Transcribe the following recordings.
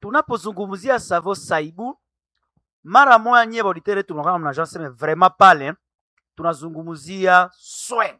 tunapozungumzia savo saibu mara moya nyie bauditere tunakaa mnajua seme vraiment pale tunazungumzia soin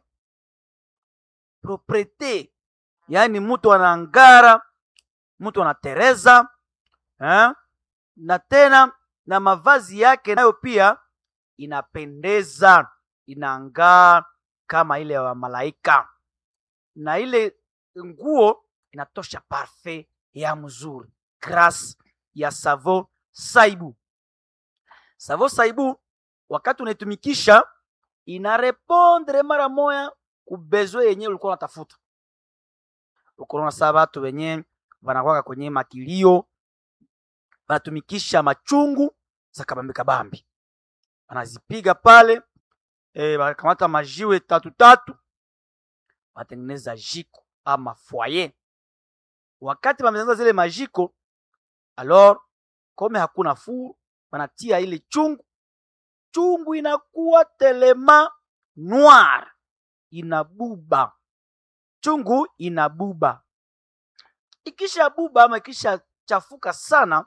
propriete yaani mtu anangara mtu anatereza eh? na tena na mavazi yake nayo pia inapendeza inangaa kama ile ya malaika na ile nguo inatosha parfait ya mzuri grâce ya savo saibu savo saibu wakati unaitumikisha inarepondre mara moya kubezwe yenye ulikuwa unatafuta ukonaona saa batu wenye wanakwaka kwenye makilio wanatumikisha machungu za kabambi kabambi wanazipiga pale e, wanakamata majiwe tatu tatu wanatengeneza jiko ama foyer wakati wametengeneza zile majiko alors kome hakuna fuu wanatia ile chungu chungu inakuwa telema noir inabuba chungu inabuba ikisha buba ama ikisha chafuka sana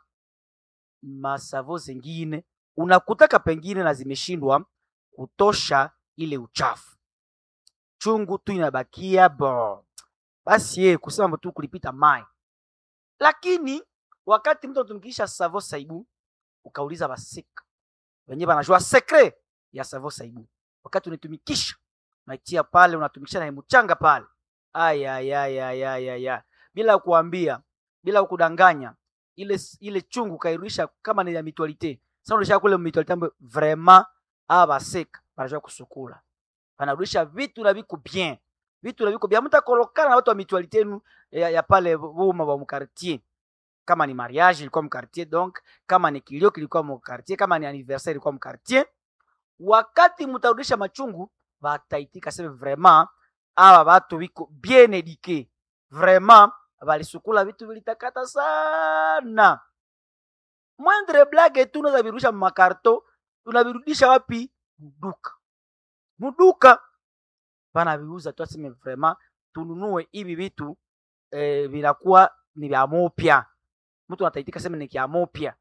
masavo zingine unakutaka pengine na zimeshindwa kutosha ile uchafu chungu tu inabakia bo basi ye kusema tu kulipita mai lakini wakati mtu anatumikisha savo saibu ukauliza basika wenyewe banajua sekre ya savo saibu wakati unaitumikisha unaitia pale unatumikisha na mchanga pale ayayayayaya bila kuambia bila kudanganya ile ile chungu kairudisha kama ni ya mutualite sasa unarudisha kule mutualite ambayo vraiment aba baseka banajua kusukula banarudisha vitu na viko bien vitu na viko bien mtakolokana na watu wa mutualite yenu ya, ya pale boma wa mkartier kama ni mariage ilikuwa mkartier donc kama ni kilio kilikuwa mkartier kama ni anniversaire ilikuwa mkartier wakati mtarudisha machungu bataitika sema vraiment aba batu biko bien eduque vraiment balisukula vitu vilitakata sana mwendre blage tu unaweza virudisha makarto unavirudisha wapi muduka muduka banaviuza tu aseme vraiment tununue hivi vitu eh, vinakuwa ni vya mopya mtu anataitika sema ni kya mopya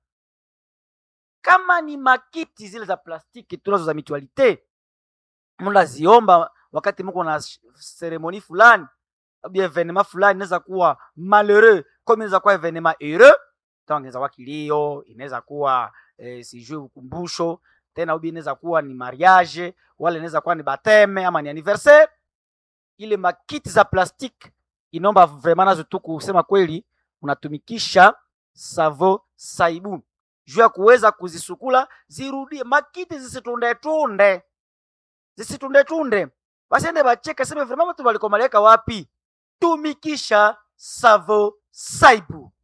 kama ni makiti zile za plastiki tunazo za mutualite mnaziomba wakati mko na seremoni fulani au evenema fulani inaweza kuwa malheureux comme inaweza kuwa evenema heureux donc inaweza kuwa kilio inaweza kuwa eh, sijui ukumbusho tena ubi inaweza kuwa ni mariage wala inaweza kuwa ni bateme ama ni anniversaire ile makiti za plastiki inaomba vraiment nazo tu kusema kweli unatumikisha savo saibu juu ya kuweza kuzisukula zirudie makiti zisitundetunde zisitundetunde basiende bacheke seme vraiment watu walikomaleka wapi tumikisha savo saibu